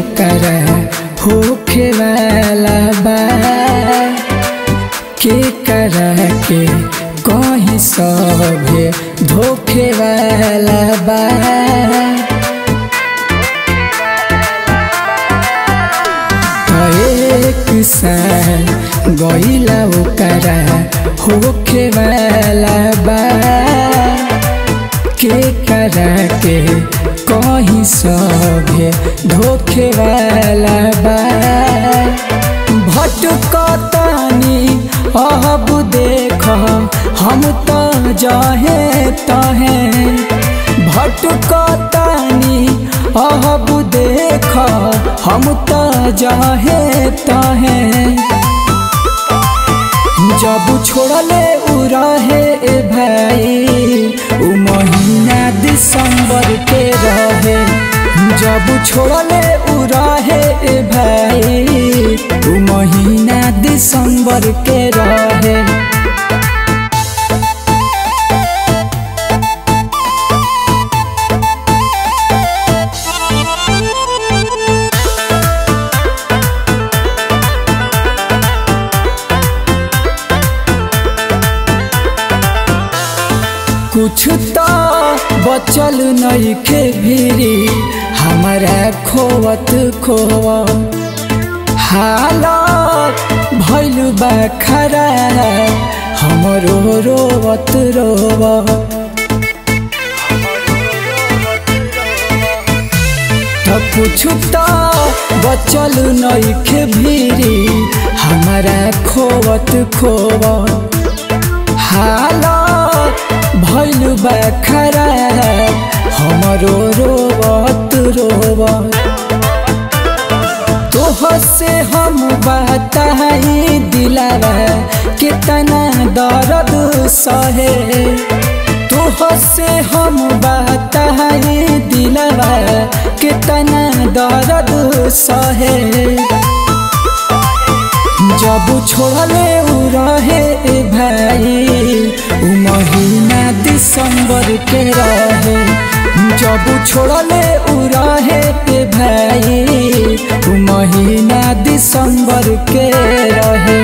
ओकर होखे वाला बा के करा के कहीं सभे धोखे वाला बा एक साल गईला ओकरा होखे वाला बा के करा के कहीं सभे धोखे वाला बा भटकतानी अब देख हम तो जहे तहे भटकतानी अब देख हम तो जहे तहे जब छोड़ले उ रहे ए भाई उ महीना दिसंबर के रहे जब छोड़ले उ रहे ए भाई उ महीना दिसंबर के रहे कुछ तो बचल नहीं के भीरी हमारा खोवत खोवा हालत भैल बा खरा हमरो रोवत रोवा तो कुछ तो बचल नहीं के भीरी हमारा खोवत खोवा हालत भैल बा खरा हमरो रोवत रोवत तोह से हम बताई दिलावा कितना दर्द सहे तोह से हम बताई दिलावा कितना दर्द सहे जब छोड़ले उ रहे ए भाई उ महीना दिसंबर के रहे जब छोड़ले उ रहे ए भाई उ महीना दिसंबर के रहे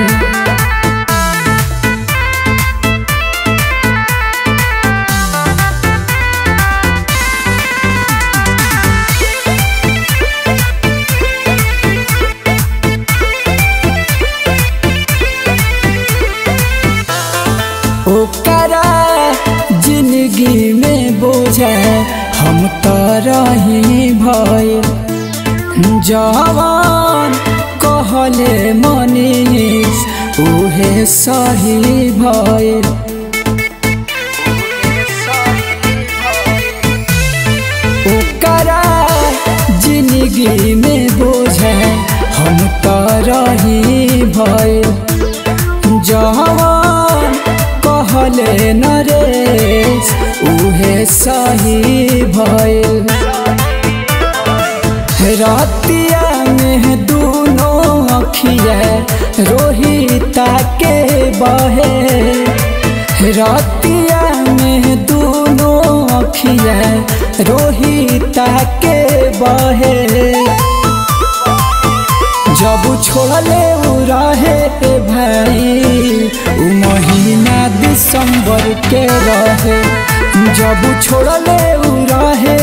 ओकरा जिंदगी में बोझा हम तो रही भय जवान कहले मनीष उहे सही भय ओकरा जिंदगी में बोझा हम तो रही भय जवान कहले नरेश उहे सही भइल रतिया में दोनों अखिया रोहिता के बहे रतिया में दोनों अखिया रोहिता के बहे जब छोड़ले उ रहे ए भाई उ महीना दिसंबर के रहे जब छोड़ले उ रहे